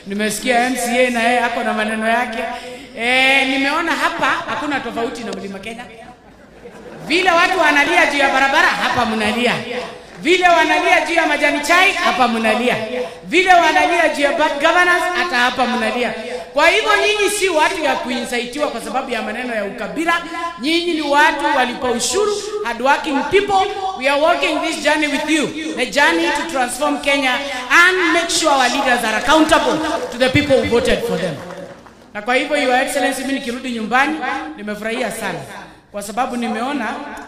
nimesikia MCA na yeye ako na maneno yake. E, nimeona hapa hakuna tofauti na Mlima Kenya. Vile watu wanalia juu ya barabara, hapa mnalia. Vile wanalia juu ya majani chai, hapa mnalia. Vile wanalia juu ya bad governance, hata hapa mnalia. Kwa hivyo nyinyi si watu ya kuinsaitiwa kwa sababu ya maneno ya ukabila. Nyinyi ni watu walipa ushuru, hardworking people. We are walking this journey with you, the journey to transform Kenya and make sure our leaders are accountable to the people who voted for them. Na kwa hivyo Your Excellency, mimi nikirudi nyumbani nimefurahia sana kwa sababu nimeona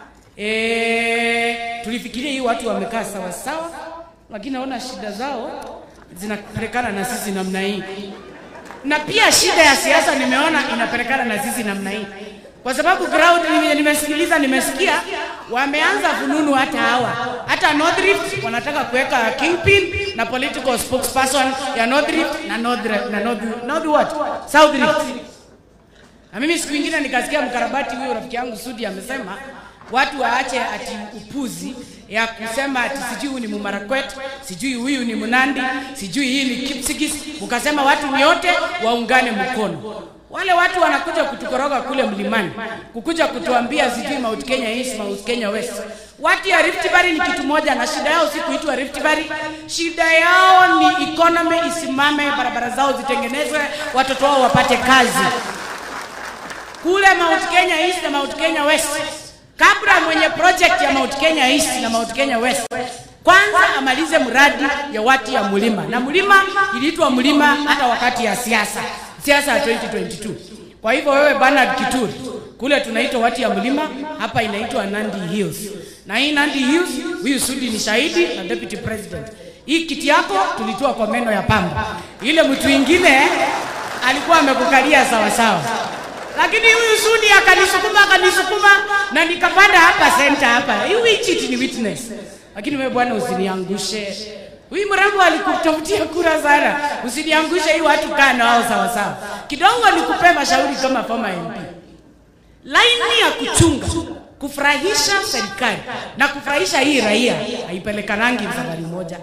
e, tulifikiria hii watu wamekaa sawa sawa, lakini naona shida zao zinapelekana na sisi namna hii, na pia shida ya siasa nimeona inapelekana na sisi namna hii, kwa sababu ground nime- nimesikiliza, nimesikia wameanza fununu hata hawa hata North Rift wanataka kuweka kingpin na political spokesperson ya North Rift na North, na North, North what? South Rift. Na mimi siku ingine nikasikia mkarabati huyo rafiki yangu Sudi amesema watu waache ati upuzi ya kusema ati sijui huyu ni Mumarakwet, sijui huyu ni Mnandi, sijui hii ni Kipsigis. Ukasema watu ni wote waungane mkono. Wale watu wanakuja kutukoroga kule mlimani, kukuja kutuambia sijui Mount Kenya East, Mount Kenya West. Watu ya Rift Valley ni kitu moja, na shida yao si kuitwa Rift Valley. Shida yao ni economy isimame, barabara zao zitengenezwe, watoto wao wapate kazi kule Mount Kenya East na Mount Kenya West. Kabla mwenye project ya Mount Kenya East na Mount Kenya West kwanza amalize mradi ya watu ya mlima, na mlima iliitwa mlima hata wakati ya siasa siasa ya 2022. Kwa hivyo wewe Bernard Kituri, kule tunaitwa watu ya mlima, hapa inaitwa Nandi Hills, na hii Nandi Hills, huyu Sudi ni shahidi na deputy president. Hii kiti yako tulitoa kwa meno ya pamba, ile mtu ingine alikuwa amekukalia sawa sawa lakini huyu Sudi akanisukuma akanisukuma na nikapanda hapa center hapa. Hii chiti ni witness. Lakini wewe bwana usiniangushe. Huyu mrembo alikutafutia kura sana. Usiniangushe hii watu kaa na wao sawa sawa. Kidogo nikupe mashauri kama former MP. Laini ya kuchunga kufurahisha serikali na kufurahisha hii raia haipelekanangi safari moja.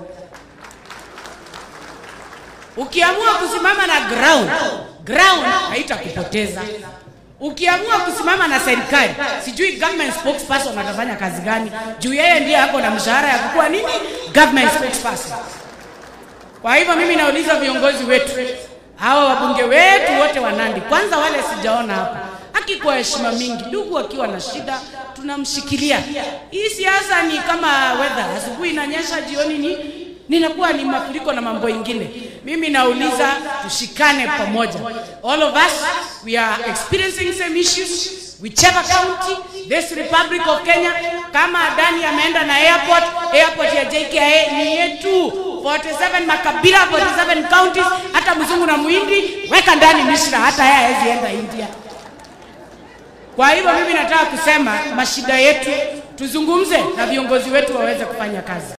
Ukiamua kusimama na ground, ground haitakupoteza. Ukiamua kusimama na serikali, sijui government spokesperson atafanya kazi gani, juu yeye ndiye ako na mshahara ya kukuwa nini government spokesperson. Kwa hivyo mimi nauliza viongozi wetu hawa wabunge wetu wote wa Nandi, kwanza wale sijaona hapa, haki kwa heshima mingi, ndugu akiwa na shida tunamshikilia. Hii siasa ni kama weather, asubuhi inanyesha, jioni ni ninakuwa ni mafuriko na mambo ingine. Mimi nauliza tushikane pamoja. All of us we are experiencing same issues whichever county this republic of Kenya. Kama Adani ameenda na airport, airport ya JKIA ni yetu 47 makabila 47 counties, hata mzungu na muhindi weka ndani Mishra, hata yeye hawezi enda India. Kwa hivyo mimi nataka kusema mashida yetu tuzungumze na viongozi wetu waweze kufanya kazi.